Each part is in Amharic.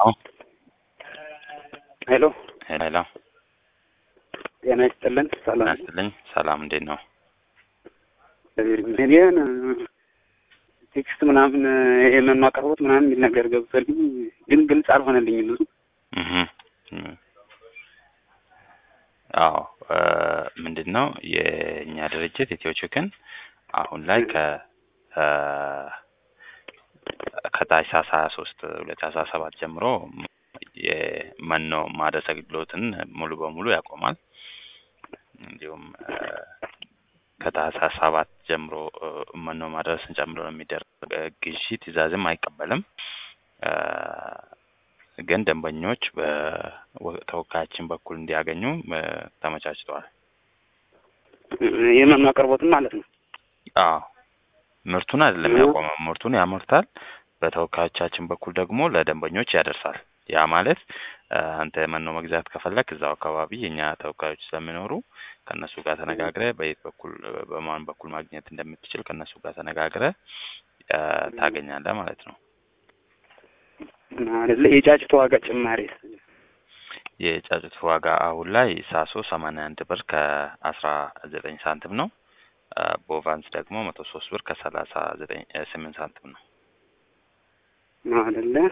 አዎ ሄሎ ሄሎ ጤና ይስጥልን። ሰላም ናስትልኝ ሰላም፣ እንዴት ነው? እኔን ቴክስት ምናምን የመኖ አቅርቦት ምናምን የሚል ነገር ገብቶልኝ ግን ግልጽ አልሆነልኝም ብዙ እህ አዎ ምንድን ነው የእኛ ድርጅት ኢትዮ ቺክን አሁን ላይ ከ ከታህሳስ ሀያ ሶስት ሁለት አስራ ሰባት ጀምሮ የመኖ ማድረስ አገልግሎትን ሙሉ በሙሉ ያቆማል። እንዲሁም ከታህሳስ ሰባት ጀምሮ መኖ ማድረስን ጨምሮ ነው የሚደረግ ግዢ ትዕዛዝም አይቀበልም። ግን ደንበኞች በተወካያችን በኩል እንዲያገኙ ተመቻችተዋል። የመኖ አቅርቦትም ማለት ነው። አዎ ምርቱን አይደለም ያቆመው፣ ምርቱን ያመርታል። በተወካዮቻችን በኩል ደግሞ ለደንበኞች ያደርሳል። ያ ማለት አንተ መኖ መግዛት ከፈለክ እዛው አካባቢ የኛ ተወካዮች ስለሚኖሩ ከእነሱ ጋር ተነጋግረ በየት በኩል በማን በኩል ማግኘት እንደምትችል ከእነሱ ጋር ተነጋግረ ታገኛለህ ማለት ነው። አይደለ የጫጭት ዋጋ ጭማሪ የጫጩት ዋጋ አሁን ላይ ሳሶ ሰማንያ አንድ ብር ከአስራ ዘጠኝ ሳንቲም ነው። ቦቫንስ ደግሞ መቶ ሶስት ብር ከሰላሳ ዘጠኝ ስምንት ሳንቲም ነው። አይደለ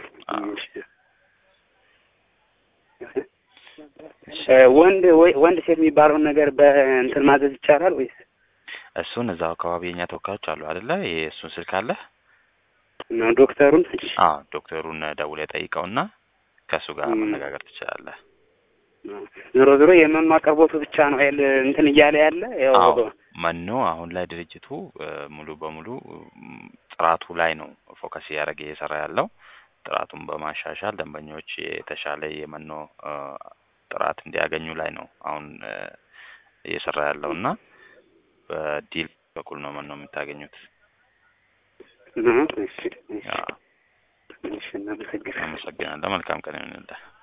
ወንድ ወንድ ሴት የሚባለውን ነገር በእንትን ማዘዝ ይቻላል ወይስ? እሱን እዛው አካባቢ የኛ ተወካዮች አሉ አይደለ? የእሱን ስልክ አለ ነው ዶክተሩን? አዎ ዶክተሩን ደውለህ ጠይቀውና ከእሱ ጋር መነጋገር ትችላለህ። ዞሮ ዞሮ የመኖ አቅርቦቱ ብቻ ነው አይደል እንትን እያለ ያለ ያው አዎ መኖ አሁን ላይ ድርጅቱ ሙሉ በሙሉ ጥራቱ ላይ ነው ፎከስ እያደረገ እየሰራ ያለው። ጥራቱን በማሻሻል ደንበኞች የተሻለ የመኖ ጥራት እንዲያገኙ ላይ ነው አሁን እየሰራ ያለው እና በዲል በኩል ነው መኖ የምታገኙት። እሺ፣ እሺ፣ እናመሰግናለን። አመሰግናለሁ። መልካም ቀን ይሁንልህ።